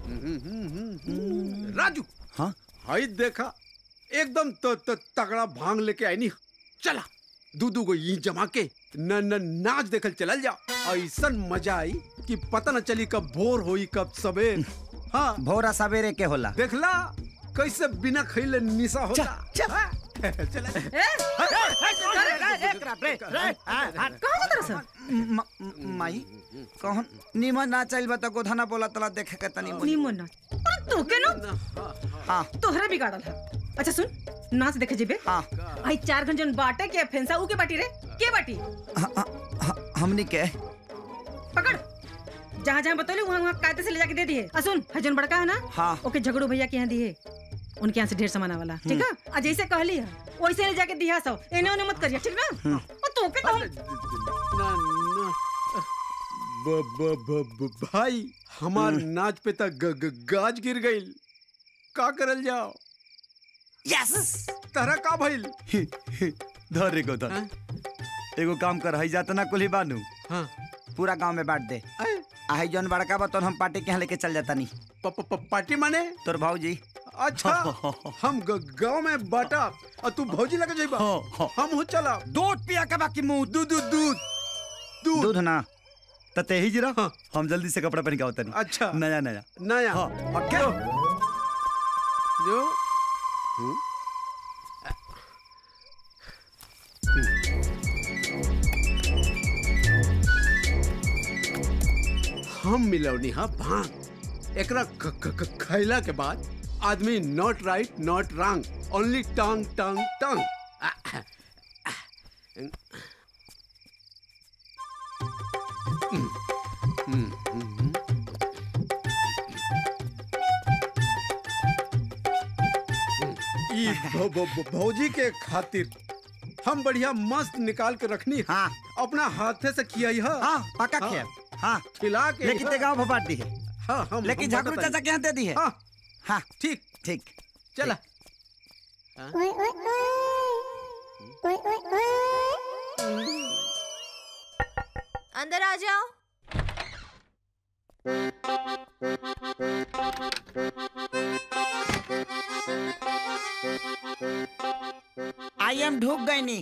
राजू हाँ हाई देखा एकदम तो, तो तगड़ा भांग लेके आई नी चला दू दू को ये जमा के न न नाच देखल चलल जा ऐसा मजा आई कि पता न चली कब भोर होई कब सवेर हाँ भोरा सवेरे के होला देखला कैसे बिना खैले निशा होता हाँ? चला कहाँ जाता रहा म- म- माई कहन निमन ना चल बता गोधना बोला तला देखे के तनी मुनी। नीमो ना अरे तू के ना हाँ तोहरा बिगाड़ल है अच्छा सुन नाच देखे जेबे हाँ आई चार घंटे जन बाटे के फेंसा ऊ के बाटी रे के बाटी हाँ, हाँ, हाँ, हमनी के पकड़ जहाँ जहाँ बतौले वहाँ वहाँ कायदे से ले जाके दे दिए आ सुन हजन बड़का है ना हाँ ओके झगड़ू भैया के यहाँ दिए उनके यहाँ से ढेर सामान वाला ठीक है आ जैसे कहली है वैसे ले जाके दिया सब एने ओने मत करिए ठीक ना और तू के कहूँ ना ना ब, ब, ब, ब, भाई हमार नाच पे तक ग, ग, गाज गिर गई का करल जाओ यस तरह का भइल धर रे गोधन हाँ? एगो काम कर हई जातना कुली बानू हाँ पूरा गांव में बांट दे ऐ, आई जौन बड़का बा तोन हम पार्टी के यहाँ लेके चल जाता नहीं प, प, प, पार्टी माने तोर भाऊजी अच्छा हम ग- गांव में बाटा और तू भौजी लगे जाइबा हाँ, हाँ। हम हो चला दूध पिया के बाकी मुंह दूध दूध दूध दूध दूध ना त तेही जरा हाँ। हम जल्दी से कपड़ा पहन के आवतनी अच्छा नया नया नया हाँ ओके जो हम्म? हम मिलौनी हा भांग एकरा ख- ख- ख- खैला के बाद आदमी not right not wrong only tongue tongue tongue ई भौ- भौ- भौ- भौजी के खातिर हम बढ़िया मस्त निकाल के रखनी हाँ अपना हाथे से किया है हाँ पक्का हाँ। खेब हाँ खिला के लेकिन ते गांव भोपाट दी है हाँ हम लेकिन हम झाकरू बताते चाचा के यहाँ दे दी है हैं। हाँ हाँ ठीक ठीक चला अंदर आ जाओ आई एम ढूक गई नी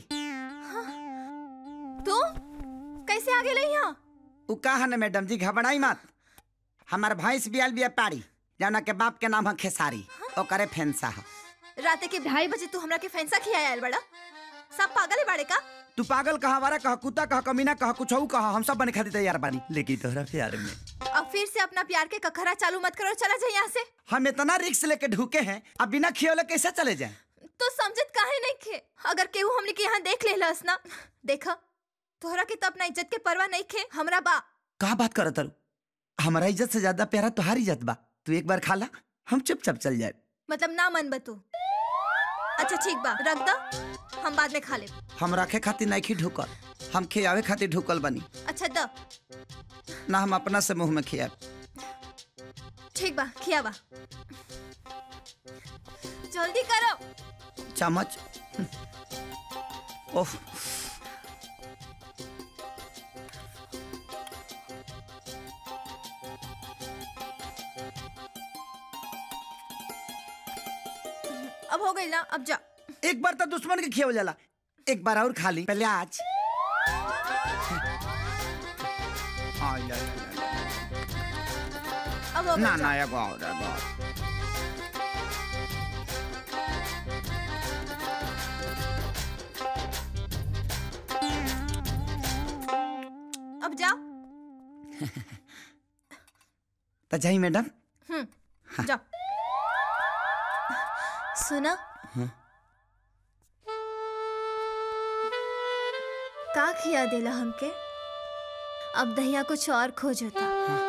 तू कैसे आ गेले यहाँ उ कहा न मैडम जी घबराई मत हमार भैंस बियाल बिया पारी जौना के बाप के नाम है खेसारी ओकरे फेंसा है राते के ढाई बजे तू हमरा के फैंसा खिया आयल बड़ा सब पागल है बाड़े का तू पागल कहा वारा कहा कुत्ता कहा कमीना कहा कुछ कहा हम सब बने खातिर तैयार बानी लेकिन तोहरा प्यार में अब फिर से अपना प्यार के कखरा चालू मत करो चला जाए यहाँ से हम इतना रिक्स लेके ढूके हैं अब बिना खियोले कैसे चले जाए तो समझत काहे नहीं खे अगर केहू हमने के यहाँ देख लेलस ना देखा तोहरा के तो अपना इज्जत के परवाह नहीं खे हमरा बा कहा बात करत तारू हमारा इज्जत से ज्यादा प्यारा तुम्हारी इज्जत बा तू एक बार खा ला हम चुपचाप चल जाए मतलब ना मन बतू अच्छा ठीक बा रख दा हम बाद में खा ले हम रखे खातिर नहीं ढुकल हम खियावे खातिर ढुकल बनी अच्छा द ना हम अपना से मुंह में खिया ठीक बा खिया बा जल्दी करो चम्मच ओह अब हो गई ना अब जा एक बार तो दुश्मन के खिया जाला एक बार और खा ली पहले आज आ, या, या, या, अब हो या। ना गई ना जा। एगो और एगो और। अब जाओ तो जाई मैडम हम्म जाओ सुना का खिया देला हमके अब दहिया कुछ और खोजता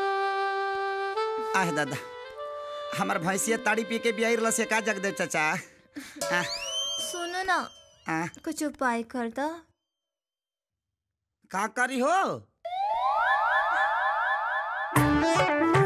आह दादा हमार भैंसिया ताड़ी पी के बियाई रला से का जग दे चाचा आ, सुनो ना आ, कुछ उपाय कर दा का करी हो